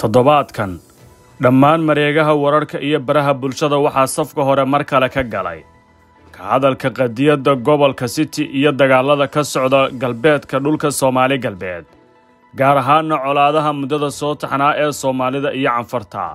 toddobaadkan dhammaan mareegaha wararka iyo baraha bulshada waxaa safka hore mar kale ka galay ka hadalka qadiyadda gobolka city iyo dagaalada ka socda galbeedka dhulka soomaali galbeed gaar ahaana colaadaha muddada soo taxnaa ee soomaalida iyo canfarta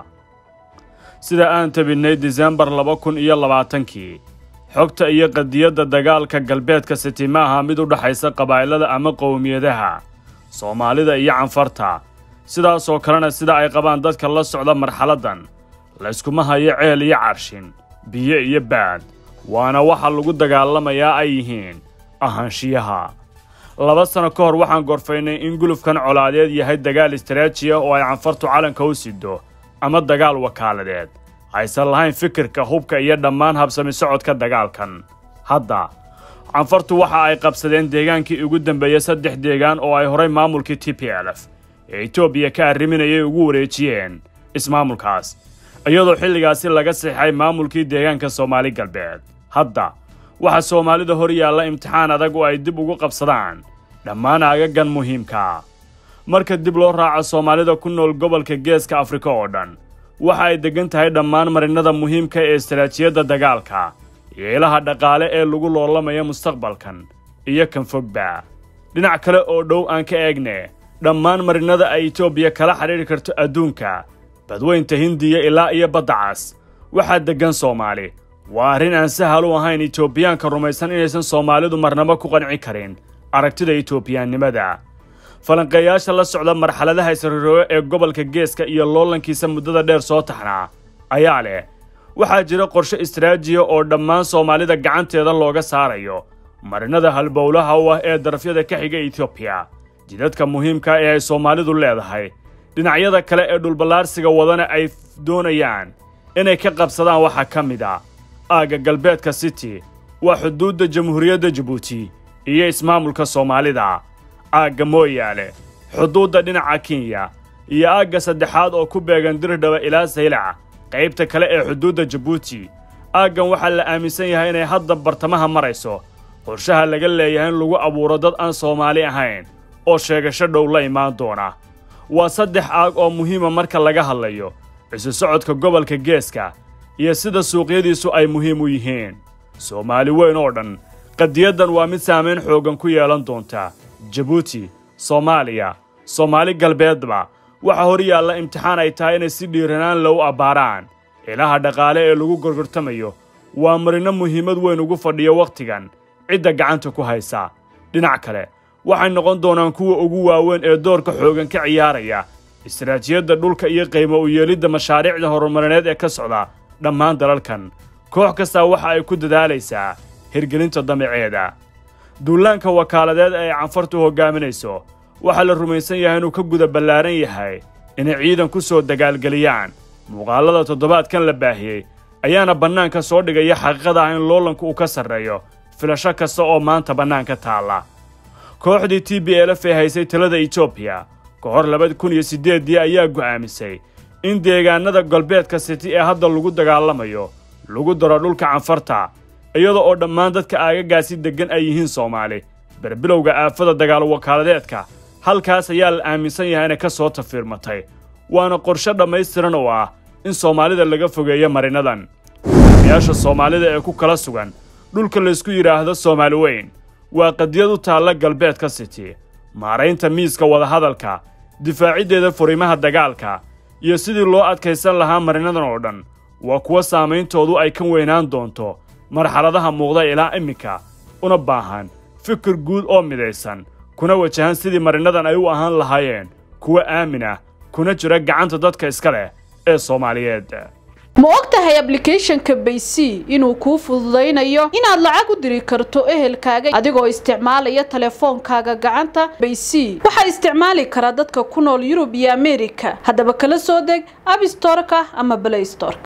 sida aan tabinnay disembar laba kun iyo labaatankii xogta iyo qadiyadda dagaalka galbeedka city ma aha mid u dhexaysa qabaa'ilada ama qowmiyadaha soomaalida iyo canfarta sidaasoo kalena sida ay qabaan dadka la socda marxaladdan layskuma hayo ceel iyo carshin biyo iyo baad waana waxa lagu dagaalamayaa ay yihiin ahaanshiyaha laba sano ka hor waxaan gorfaynay in gulufkan colaadeed yahay dagaal istraaji ah oo ay canfartu calanka u sido ama dagaal wakaaladeed aysan lahayn fikirka hubka iyo dhammaan habsami socodka dagaalkan hadda canfartu waxa ay qabsadeen deegaankii ugu dambeeyey saddex deegaan oo ay horay maamulkii t p l f ee etoobiya ka arriminayay ugu wareejiyeen ismaamulkaas iyadoo xilligaasi laga sixay maamulkii deegaanka soomaali galbeed hadda waxaa soomaalida hor yaalla imtixaan adag oo ay dib ugu qabsadaan dhammaan aagagan muhiimka marka dib loo raaco soomaalida ku nool gobolka geeska afrika oo dhan waxa ay deggan tahay dhammaan marinada muhiimka ee istaraatijiyadda dagaalka iyo ilaha dhaqaale ee lagu loolamaya mustaqbalkan iyo kan fogba dhinac kale oo dhow aan ka eegne dhammaan marinada ay etoobiya kala xidhiidhi karto adduunka badweynta hindiya ilaa iyo badda cas waxaa deggan soomaali waa arrin aan sahal u ahayn etoobiyaanka rumaysan inaysan soomaalidu marnabo ku qanci karin aragtida etoobiyaannimada falanqeeyaasha la socda marxaladaha isrirooyo ee gobolka geeska iyo loolankiisa muddada dheer soo taxnaa ayaa leh waxaa jira qorshe istraajiya oo dhammaan soomaalida gacanteeda looga saarayo marinada halbowlaha u ah ee darafyada ka xiga etoobiya jidadka muhiimka ee ay soomaalidu leedahay dhinacyada kale ee dhulballaarsiga wadana ay doonayaan inay ka qabsadaan waxaa ka mid a aagga galbeedka city waa xuduudda jamhuuriyadda jabuuti iyo ismaamulka soomaalida aagga mooyaale xuduudda dhinaca kenya iyo aagga saddexaad oo ku beegan dirdhaba ilaa saylac qaybta kale ee xuduudda jabuuti aaggan waxaa la aaminsan yahay inay hadda bartamaha marayso qorshaha laga leeyahay in lagu abuuro dad aan soomaali ahayn oo sheegasho dhow la imaan doona waa saddex aag oo muhiima marka laga hadlayo isu socodka gobolka geeska iyo sida suuqyadiisu ay muhiim u yihiin soomaali weyn oo dhan qadiyaddan waa mid saamayn xooggan ku yeelan doonta jabuuti soomaaliya soomaali galbeedba waxaa hor yaalla imtixaan ay tahay inay si dhiiranaan low abbaaraan ilaha dhaqaale ee lagu gorgortamayo waa marino muhiimad weyn ugu fadhiyo wakhtigan cidda gacanta ku haysa dhinac kale waxay noqon doonaan kuwa ugu waaweyn ee doorka xoogan ka ciyaaraya istaraatijiyadda dhulka iyo qiimo u yeelidda mashaariicda horumarineed ee ka socda dhammaan dalalkan koox kastaa waxa ay ku dadaalaysaa hirgelinta damaceeda duulaanka wakaaladeed ee ay canfartu hoggaaminayso waxaa la rumaysan yahay inuu ka guda ballaaran yahay inay ciidan ku soo dagaalgeliyaan muuqaallada toddobaadkan la baahiyey ayaana bannaanka soo dhigaya xaqiiqada ah in loolanku uu ka sarreeyo filasho kasta oo maanta bannaanka taalla kooxdii t b l f ee haysay talada etoobiya ka hor labada kun iyo siddeeddii ayaa go'aamisay in deegaanada galbeedka city ee hadda lagu dagaalamayo lagu daro dhulka canfarta iyada oo dhammaan dadka aagagaasi deggan ay yihiin soomaali berbilowga aafada dagaal wakaaladeedka halkaas ayaa la aaminsan yahay inay ka soo tafiirmatay waana qorshe dhammaystiran oo ah in soomaalida laga fogeeyo marinadan hogaamiyaasha soomaalida ee ku kala sugan dhulka laysku yidhaahdo soomaali weyn waa qadiyad u taalla galbeedka city maaraynta miiska wadahadalka difaaciddeeda furimaha dagaalka iyo sidii loo adkaysan lahaa marinadan oo dhan waa kuwa saammayntoodu ay ka weynaan doonto marxaladaha muuqda ilaa iminka una baahan fikir guud oo midaysan kuna wajahan sidii marinadan ay u ahaan lahaayeen kuwa aamin ah kuna jira gacanta dadka iska leh ee soomaaliyeed ma og tahay ablicathonka baysy inuu kuu fududaynayo inaad lacag u diri karto ehelkaaga adigoo isticmaalaya teleefoonkaaga gacanta baysy waxaa isticmaali karaa dadka ku nool yurub iyo amerika haddaba kala soo deg abstoreka ama blaystorka